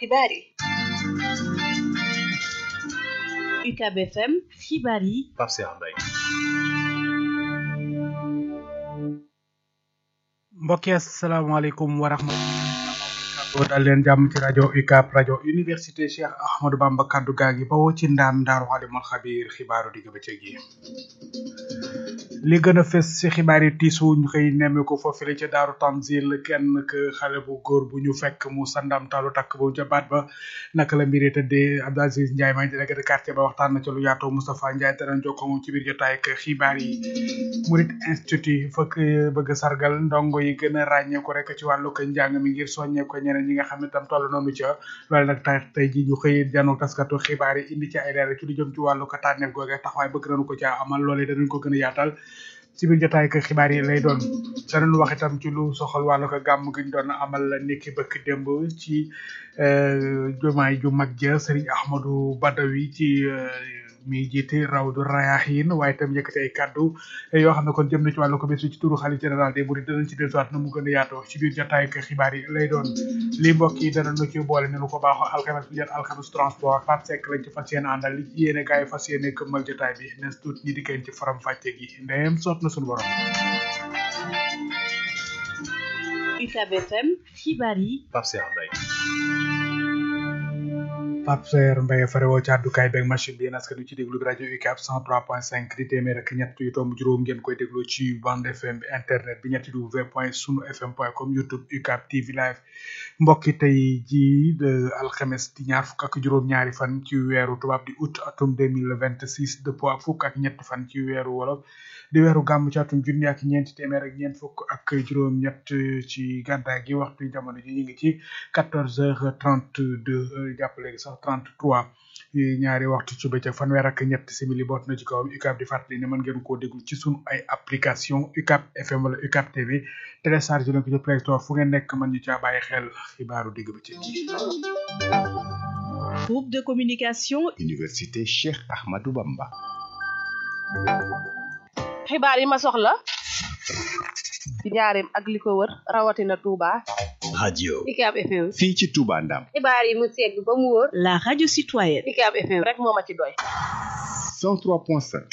xibaar yi UCAB FM xibaar yi Pape Cheikh Mbaye mbokk yi asalaamaaleykum wa rahmatulah dal leen jàmm ci rajo UCAB rajo université Cheikh Ahmadou Bamba kaddu gaa ngi bawoo ci ndaam ndaaru xalimul xabiir xibaaru digg bëccëg yi li gën a fës ci xibaar yi tiisu ñu koy nemmeeku foofu la ca daaru Tanzil kenn k xale bu góor bu ñu fekk mu sandam talu takk bu ca baat ba naka la mbiri tëddee Abdou Aziz Ndiaye may délégué de quartier ba waxtaan na ca lu yaatoo Moustapha Ndiaye danañ jokkoo moom ci biir jotaay ak xibaar yi Murid Institut fëkk bëgg sargal ndongo yi gën a ràññeeku rek ci wàllu ko njàng mi ngir soññee ko ñeneen ñi nga xam ne tam toll noonu ca loolu nag tay tey ji ñu xëy jano taskatu xibaar yi indi ci ay leeral ci lu jëm ci wàllu ko tànneef googe taxawaay bëgg nañu ko ca amal loolee danañ ko gën a yaatal ci biir jotaay ak xibaar yi lay doon danañ wax itam ci lu soxal wàllu ko gàmm gi ñu doon amal niki bëkk démb ci jumaay ju mag ja Serigne Ahmadou Badawi ci mi jiite Rawdu Rayahin waaye itam yëkkati ay kaddu yoo xam ne kon jëm na ci wàllu ko bés ci turu xalifa général des mourides danañ ci dellusiwaat na mu gën a yaatoo ci biir jotaay ak xibaar yi lay doon li mbokk yi dana nu ci boole ne nu ko baaxoo alxames bi jot alxames transport Pape Seck lañ ci fas yéene àndal li ci yéene gars yi fas yéene këmmal jotaay bi nes tuut ñi dikkeen ci faram fàcce gi ndeyem soot na suñu borom UCAB FM xibaar yi Pape Cheikh Mbaye Pape Seer Mbaye farewoo ci àddukaay beeg machine bi yéen askan wi ci déglu bi rajo UCAB 103.5 di téeméer ak ñett yu tomb juróom ngeen koy déglu ci bande FM bi internet bi ñetti w point sunu fm point com youtube UCAB TV live mbokki tey jii de alxames di ñaar fukk ak juróom-ñaari fan ci weeru tubaab di août atum 2026 dëppoo ak fukk ak ñett fan ci weeru wolof di weeru gàmm ci atum junni ak ñeenti téeméer ak ñeent fukk ak juróom-ñett ci gàddaay gi waxtu jamono ji ñu ngi ci 14 heures 32 jàpp léegi sax 33 ñaari waxtu ci bëccëg fanweer ak ñett simili boot na ci kawam UCAB di fàttali ne mën ngeen koo déglu ci sunu ay application UCAB FM wala UCAB TV télécharge leen ko ci Play Store fu ngeen nekk mën ñu caa bàyyi xel xibaaru digg bëccëg yi. groupe de communication Université Cheikh Ahmadou Bamba. xibaar yi ma soxla ci njaareem ak li ko wër rawatina Touba. radio UCAB FM. fii ci Touba Ndam. xibaar yi mu segg ba mu wóor. la radio citoyenne UCAB FM rek moo ma ci doy. 103.5.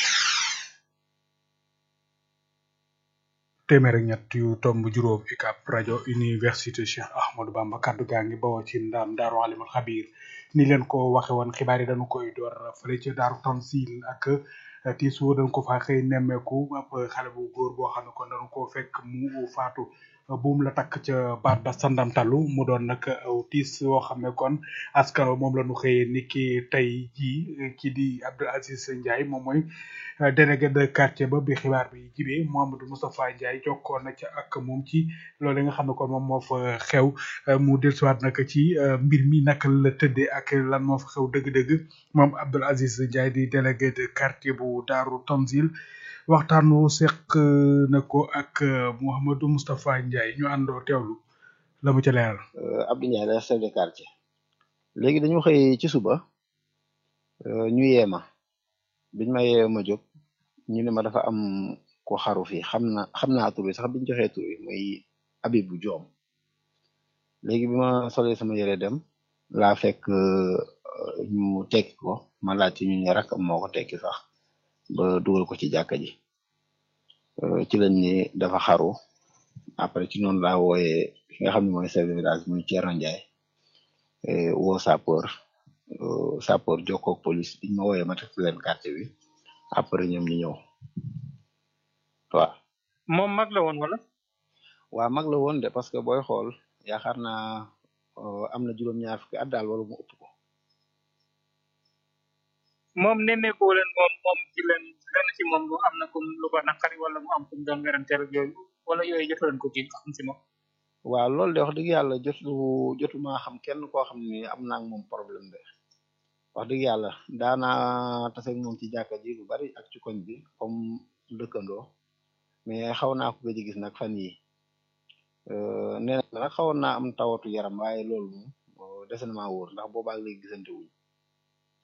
téeméer ak ñett yu tomb juróom UCAB rajo université Cheikh Ahmadou Bamba kaddu gaa ngi bawoo ci ndaam daaru alimul xabiir ni leen ko waxe woon xibaar yi dañu koy door fële ci daaru Tanzil ak tiisu dañ ko fa xëy nemmeeku ab xale bu góor boo xam ne kon dañu koo fekk mu faatu buum la takk ca baat ba sandamtalu mu doon nag aw tiis woo xam ne kon askan moom la ñu xëyee ni ki tey jii ki di Abdou Aziz Ndiaye moom mooy délégué de quartier ba bi xibaar bi jibee Mouhamadou Moustapha Ndiaye jokkoon na ca ak moom ci loolu nga xam ne kon moom moo fa xew mu dellusiwaat nag ci mbir mi naka la tëddee ak lan moo fa xew dëgg-dëgg moom Abdou Aziz Ndiaye di délégué de quartier bu Daaru Tanzil waxtaan wu seq na ko ak Mouhamadou Moustapha Ndiaye ñu àndoo teewlu la mu ca leeral. Abdou Ndiaye la chef de quartier léegi dañu xëy ci suba ñu yeema biñ ma yee ma jóg ñu ne ma dafa am ko xaru fii xam na xam naa tur bi sax biñ joxee tur bi muy Abibu Joom léegi bi ma solee sama yére dem laa fekk ñu tekki ko ma laajte ñu ne rakam moo ko tekki sax ba dugal ko ci jàkka ji ci lañ ni dafa xaru après ci noonu laa wooyee ki nga xam ne mooy chef de village muy Thierno Ndiaye woo sapeur sapeur jokkoo ak police biñ ma wooyee ma teg leen quartier bi après ñoom ñu ñëw waaw. moom mag la woon wala. waa mag la woon de parce que booy xool yaakaar naa am na juróom-ñaar fukki at daal wala mu ëpp ko. moom nemmeeku leen moom moom ci leen lenn ci moom lu am na kum lu ko naqari wala mu am kum doon weranteel ak yooyu wala yooyu jotu leen ko ci xam ci moom. waaw loolu de wax dëgg yàlla jotu jotuma xam kenn koo xam ni am naa ak moom problème de wax dëgg yàlla daanaa tase ak moom ci jàkka ji lu bari ak ci koñ bi comme dëkkandoo mais xaw naa ko gëj a gis nag fan yi nee na nag xawoon naa am tawatu yaram waaye loolu moom dese na maa wóor ndax boobaa léegi gisante wuñ